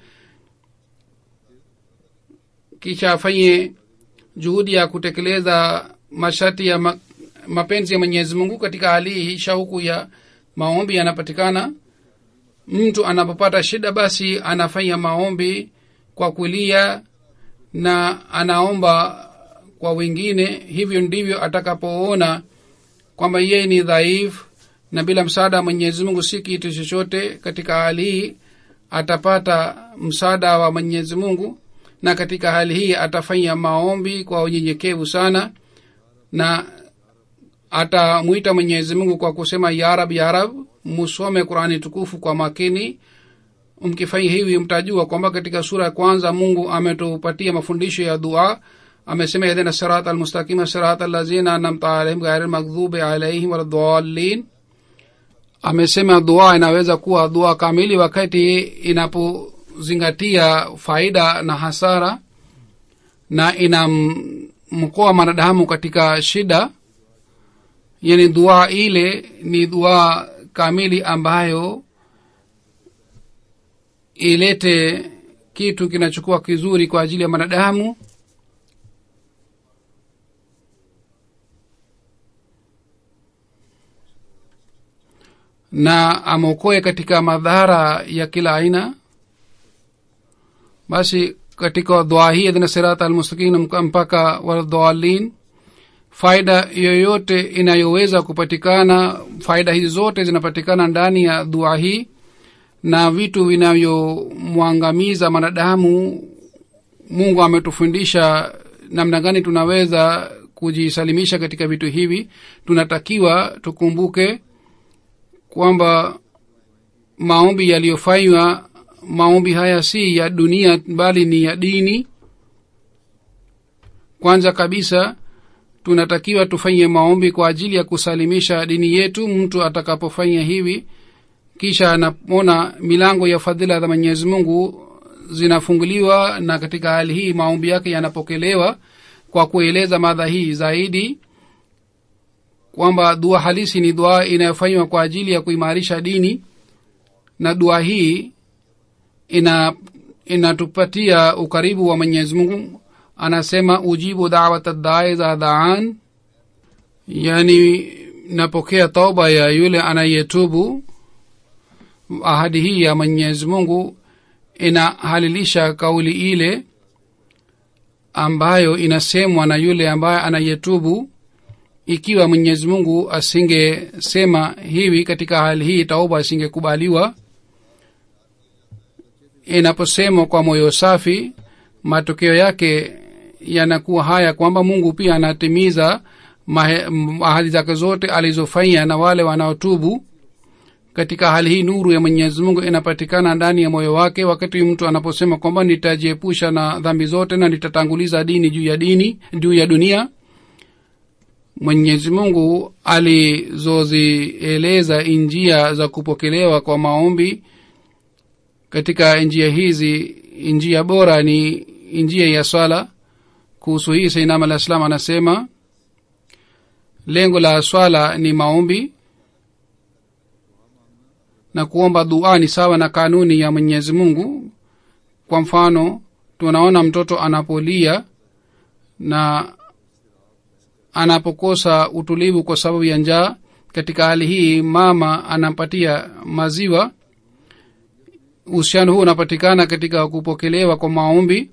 kisha afanye juhudi ya kutekeleza masharti ya ma, mapenzi ya mwenyezi mungu katika hali hii shauku ya maombi yanapatikana mtu anapopata shida basi anafanya maombi kwa kulia na anaomba kwa wengine hivyo ndivyo atakapoona kwamba yeye ni dhaifu na bila msaada wa mwenyezi mungu si kitu chochote katika hali hii atapata msaada wa mwenyezi mungu na katika hali hii atafanya maombi kwa unyenyekevu sana na atamwita mwenyezi mungu kwa kusema yarab yarab musome qurani tukufu kwa makini mkifanya hivi mtajua kwamba katika sura ya kwanza mungu ametupatia mafundisho ya dua amesema idhina sirat almustaqima sirat allazina anamta alaihim ghairi lmaghdubi alaihim waladhalin amesema dua inaweza kuwa dua kamili wakati inapozingatia faida na hasara na inamkoa mwanadamu katika shida yani dua ile ni dua kamili ambayo ilete kitu kinachokuwa kizuri kwa ajili ya mwanadamu na amwokoe katika madhara ya kila aina basi katika dua hii adhina sirata almustaqim mpaka waladhalin faida yoyote inayoweza kupatikana faida hizi zote zinapatikana ndani ya dua hii na vitu vinavyomwangamiza mwanadamu mungu ametufundisha namna gani tunaweza kujisalimisha katika vitu hivi tunatakiwa tukumbuke kwamba maombi yaliyofanywa maombi haya si ya dunia bali ni ya dini kwanza kabisa tunatakiwa tufanye maombi kwa ajili ya kusalimisha dini yetu mtu atakapofanya hivi kisha anaona milango ya fadhila za mwenyezi mungu zinafunguliwa na katika hali hii maombi yake yanapokelewa kwa kueleza madha hii zaidi kwamba dua halisi ni dua inayofanywa kwa ajili ya kuimarisha dini na dua hii ina inatupatia ukaribu wa mwenyezi mungu anasema ujibu dawat dae za daan yani napokea tauba ya yule anayetubu ahadi hii ya mwenyezi mungu inahalilisha kauli ile ambayo inasemwa na yule ambaye anayetubu ikiwa mwenyezi mungu asingesema hivi katika hali hii tauba isingekubaliwa inaposemwa kwa moyo safi matokeo yake yanakuwa haya kwamba mungu pia anatimiza ahadi zake zote alizofanya na wale wanaotubu katika hali hii nuru ya mwenyezi mungu inapatikana ndani ya moyo wake wakati mtu anaposema kwamba nitajiepusha na dhambi zote na nitatanguliza dini juu ya dini juu ya dunia mwenyezi mungu alizozieleza njia za kupokelewa kwa maombi katika njia hizi njia bora ni njia ya swala kuhusu hii sainam alah salam anasema lengo la swala ni maombi na kuomba dua ni sawa na kanuni ya mwenyezi mungu kwa mfano tunaona mtoto anapolia na anapokosa utulivu kwa sababu ya njaa katika hali hii mama anampatia maziwa uhusiano huu unapatikana katika kupokelewa kwa maombi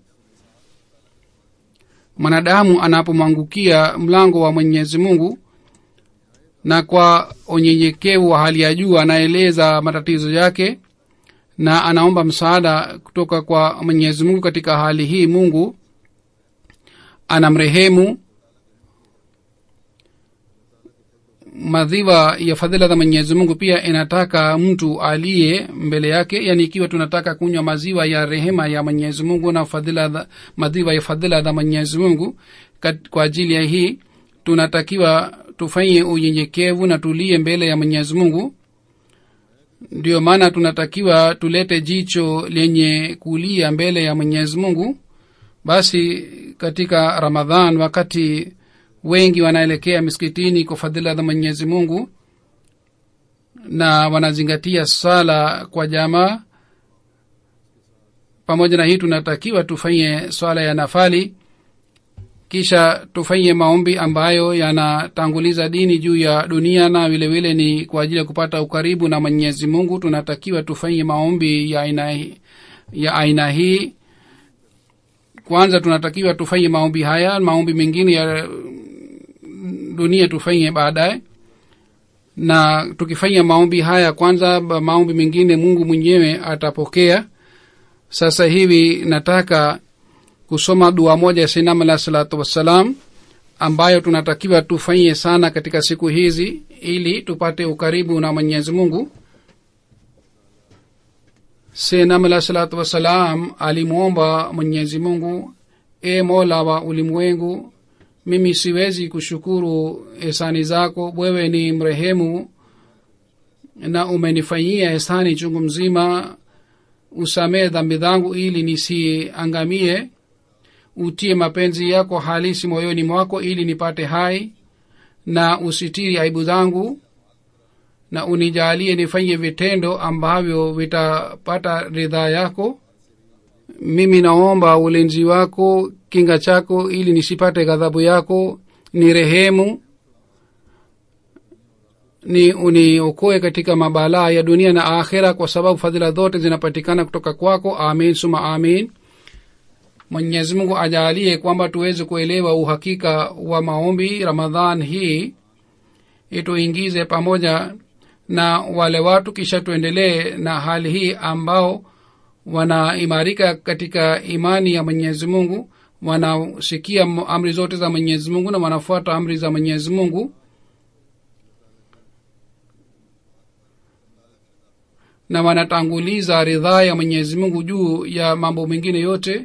mwanadamu anapomwangukia mlango wa mwenyezi mungu na kwa unyenyekevu wa hali ya juu anaeleza matatizo yake na anaomba msaada kutoka kwa mwenyezi mungu katika hali hii mungu anamrehemu madhiwa ya fadhila za mwenyezi mungu pia inataka mtu aliye mbele yake yani ikiwa tunataka kunywa maziwa ya rehema ya mwenyezi mungu na fadhila za, madhiwa ya fadhila za mwenyezi mungu kat, kwa ajili ya hii tunatakiwa tufanye unyenyekevu na tulie mbele ya mwenyezi mungu ndio maana tunatakiwa tulete jicho lenye kulia mbele ya mwenyezi mungu basi katika ramadhan wakati wengi wanaelekea miskitini kwa fadhila za mwenyezi mungu na wanazingatia sala kwa jamaa pamoja na hii tunatakiwa tufanye swala ya nafali kisha tufanye maombi ambayo yanatanguliza dini juu ya dunia na vile vile ni kwa ajili ya kupata ukaribu na mwenyezi mungu tunatakiwa tufanye maombi ya aina, ya aina hii kwanza tunatakiwa tufanye maombi haya maombi mengine ya dunia tufanye baadaye na tukifanya maombi haya kwanza maombi mengine mungu mwenyewe atapokea sasa hivi nataka kusoma dua moja ya sinam alah salatu wassalam ambayo tunatakiwa tufanyie sana katika siku hizi ili tupate ukaribu na mwenyezi mungu sinam alah salatu wassalam alimwomba mwenyezi mungu e mola wa ulimwengu mimi siwezi kushukuru hisani zako wewe ni mrehemu na umenifanyia hisani chungu mzima usamee dhambi zangu ili nisiangamie utie mapenzi yako halisi moyoni mwako ili nipate hai na usitiri aibu zangu na unijalie nifanye vitendo ambavyo vitapata ridhaa yako mimi naomba ulinzi wako kinga chako ili nisipate ghadhabu yako ni rehemu ni uniokoe katika mabalaa ya dunia na akhira kwa sababu fadhila zote zinapatikana kutoka kwako amin suma amin mwenyezi mungu ajaalie kwamba tuweze kuelewa uhakika wa maombi ramadhan hii ituingize pamoja na wale watu kisha tuendelee na hali hii ambao wanaimarika katika imani ya mwenyezi mungu wanasikia amri zote za mwenyezi mungu na wanafuata amri za mwenyezi mungu na wanatanguliza ridhaa ya mwenyezi mungu juu ya mambo mengine yote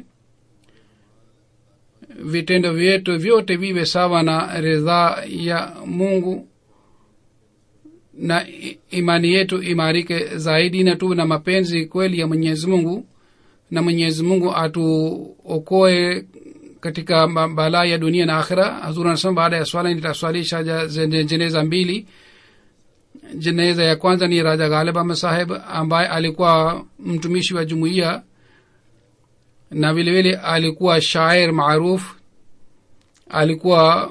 vitendo vyetu vyote viwe sawa na ridhaa ya mungu na imani yetu imarike zaidi na tuwe na mapenzi kweli ya mwenyezi mungu na mwenyezi mungu atuokoe katika balaa ya dunia na akhira hazur anasema baada ya swala nitaswalisha jeneza mbili jeneza ya kwanza ni raja ghalib ahmed saheb ambaye alikuwa mtumishi wa jumuiya na vilevile alikuwa shair maaruf alikuwa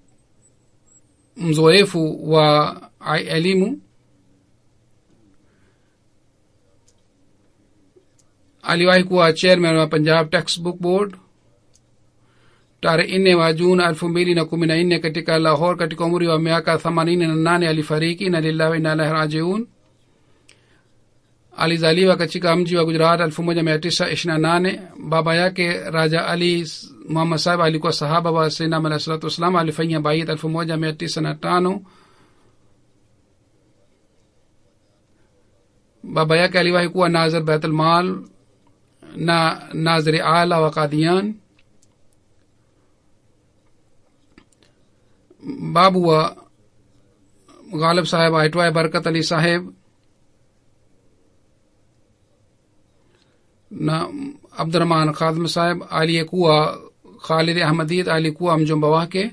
mzoefu wa elimu aliwahi kuwa chairman wa punjab textbook board tarehe nne wa jun elfu mbili na kumi na nne katika lahor katika umri wa miaka themanini na nane alifariki na lillahi inalahi rajiun alizaliwa katika mji wa gujarat elfu moja mia tisa ishirina nane baba yake raja ali muhammad sahib alikuwa sahaba wa sainam alah salatu wassalam alifanya bait elfu moja mia tisa na tano baba yake aliwahi kuwa nazir baitulmal na naziri ala wa kadian babu wa ghalib saheb aitwaye barkat ali saheb na abdurahman khadhim saheb aliyekuwa khalid ahmadid alikuwa mjomba wake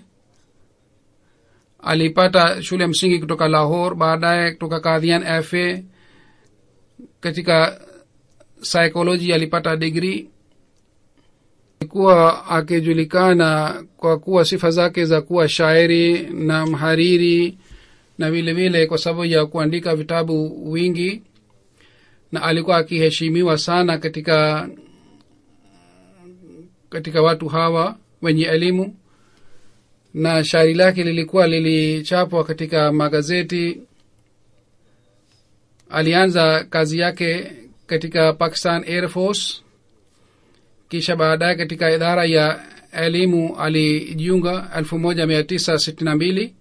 alipata shule ya msingi kutoka lahor baadaye kutoka kadhian fa katika psychology alipata digrii alikuwa akijulikana kwa kuwa sifa zake za kuwa shairi na mhariri na vile vile kwa sababu ya kuandika vitabu wingi na alikuwa akiheshimiwa sana katika katika watu hawa wenye elimu na shairi lake lilikuwa lilichapwa katika magazeti alianza kazi yake katika pakistan air force kisha baadaye katika idara ya elimu alijiunga elfu moja mia tisa sitini na mbili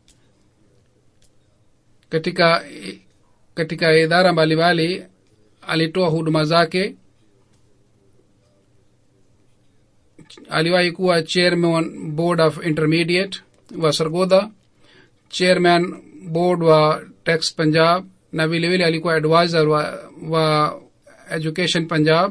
katika katika idara mbalimbali alitoa huduma zake aliwahi kuwa chairman board of intermediate wa sargoda chairman board wa tax punjab na vile vile alikuwa advisor wa, wa education punjab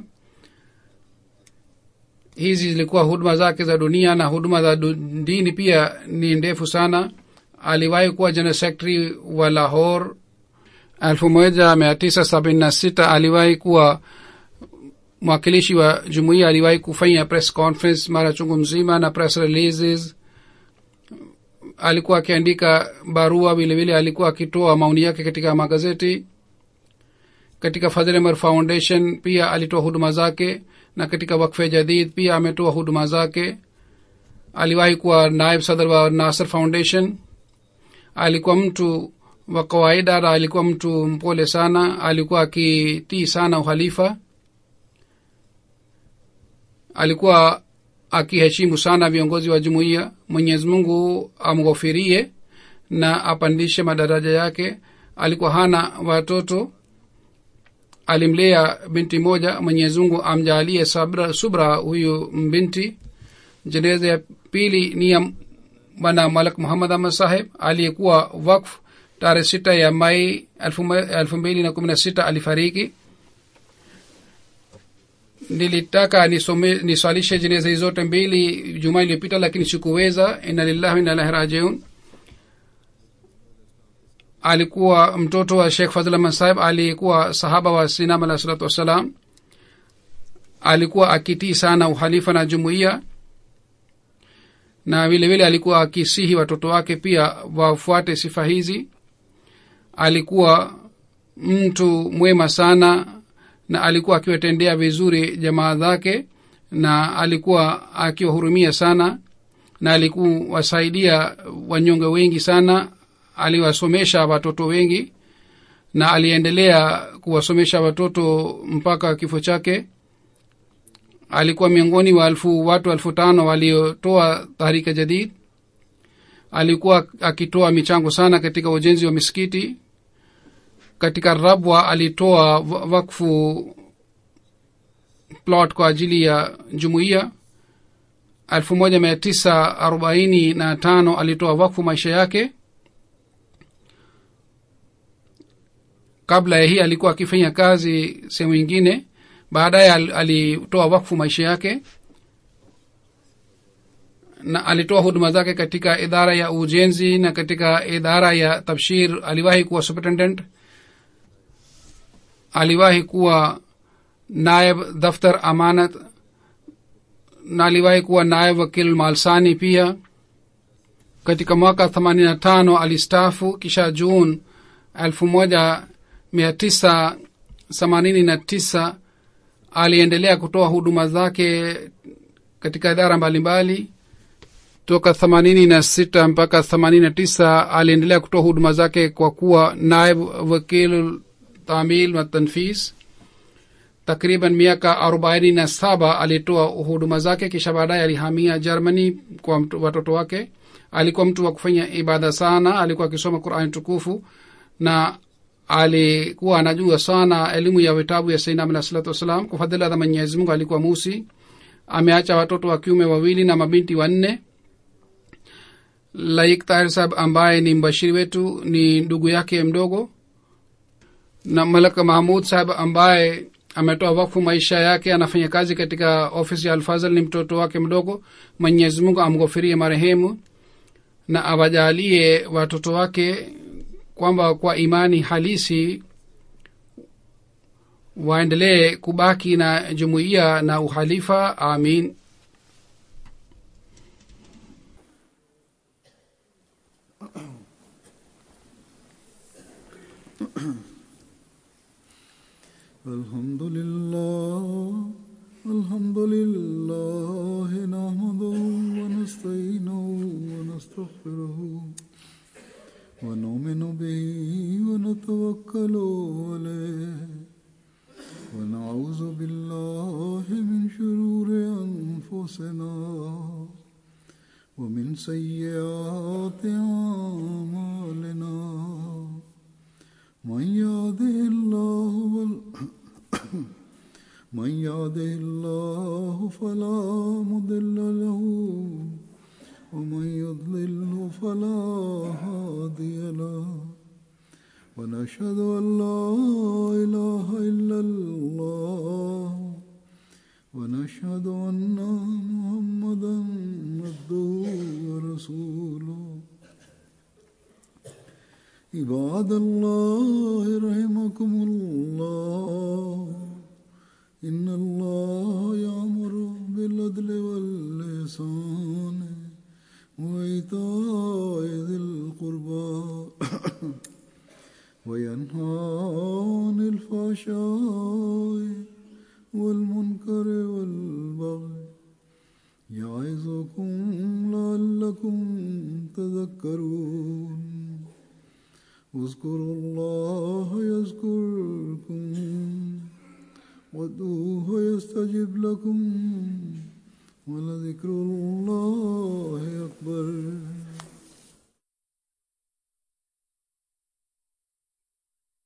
hizi zilikuwa huduma zake za dunia na huduma za dini pia ni ndefu sana aliwahi kuwa general secretary wa lahor elfu moja mia tisa sabini na sita aliwahi kuwa mwakilishi wa jumuiya aliwahi kufanya press conference mara chungu mzima na press releases alikuwa akiandika barua vilevile alikuwa akitoa maoni yake katika magazeti katika fadhlemer foundation pia alitoa huduma zake na katika wakfe jadid pia ametoa huduma zake aliwahi kuwa naib sadr wa nasr foundation alikuwa mtu wa kawaida na alikuwa mtu mpole sana alikuwa akitii sana uhalifa alikuwa akiheshimu sana viongozi wa jumuiya mwenyezi mungu amghofirie na apandishe madaraja yake alikuwa hana watoto alimlea binti moja mwenyezi mungu amjaalie sabra subra huyu mbinti jeneza ya pili ni ya bwana malak muhammad ahmad saheb aliyekuwa wakf tarehe sita ya mai elfu mbili na kumi na sita alifariki nilitaka nisome niswalishe jeneza hizi zote mbili juma iliyopita lakini sikuweza ina lillahi ina ilahi rajiun alikuwa mtoto wa shekh fadhlahman saheb aliyekuwa sahaba wa sinam alah salatu wassalam alikuwa akitii sana uhalifa na jumuiya na vile vile alikuwa akisihi watoto wake pia wafuate sifa hizi alikuwa mtu mwema sana na alikuwa akiwatendea vizuri jamaa zake na alikuwa akiwahurumia sana na alikuwasaidia wanyonge wengi sana aliwasomesha watoto wengi na aliendelea kuwasomesha watoto mpaka kifo chake alikuwa miongoni wa elfu watu elfu tano waliotoa tahrika jadid alikuwa akitoa michango sana katika ujenzi wa misikiti katika rabwa alitoa wakfu plot kwa ajili ya jumuiya elfu moja mia tisa arobaini na tano alitoa wakfu maisha yake kabla ya hii alikuwa akifanya kazi sehemu ingine baadaye alitoa wakfu maisha yake na alitoa huduma zake katika idara ya ujenzi na katika idara ya tabshir aliwahi kuwa superintendent aliwahi kuwa naib daftar amanat na aliwahi kuwa naib wakil malsani pia katika mwaka themanini na tano alistafu kisha jun elfu moja mia tisa themanini na tisa aliendelea kutoa huduma zake katika idara mbalimbali toka themanini na sita mpaka themanini na tisa aliendelea kutoa huduma zake kwa kuwa naib wakil tamil na tanfis takriban miaka arobaini na saba alitoa huduma zake kisha baadaye alihamia germany kwa watoto wake alikuwa mtu wa kufanya ibada sana alikuwa akisoma qurani tukufu na alikuwa anajua sana elimu ya vitabu ya sainam alah salatu wassalam kwa fadhila za mwenyezi mungu alikuwa musi ameacha watoto wa kiume wawili na mabinti wanne laik tahir sahab ambaye ni mbashiri wetu ni ndugu yake mdogo na malaka mahmud sahab ambaye ametoa wakfu maisha yake anafanya kazi katika ofisi ya alfazal ni mtoto wake mdogo mwenyezi mungu amghofirie marehemu na awajalie watoto wake kwamba kwa imani halisi waendelee kubaki na jumuiya na uhalifa amin الحمد لله الحمد لله نحمده ونستعينه ونستغفره ونؤمن به ونتوكل عليه ونعوذ بالله من شرور أنفسنا ومن سيئات أعمالنا من يهده الله وال... من يهده الله فلا مضل له ومن يضلله فلا هادي له ونشهد أن لا إله إلا الله ونشهد أن محمدا عبده ورسوله عباد الله رحمكم الله إن الله يأمر بالعدل واللسان وإيتاء ذي القربى وينهى عن الفحشاء والمنكر والبغي يعظكم لعلكم تذكرون اذكروا الله يذكركم وادعوه يستجب لكم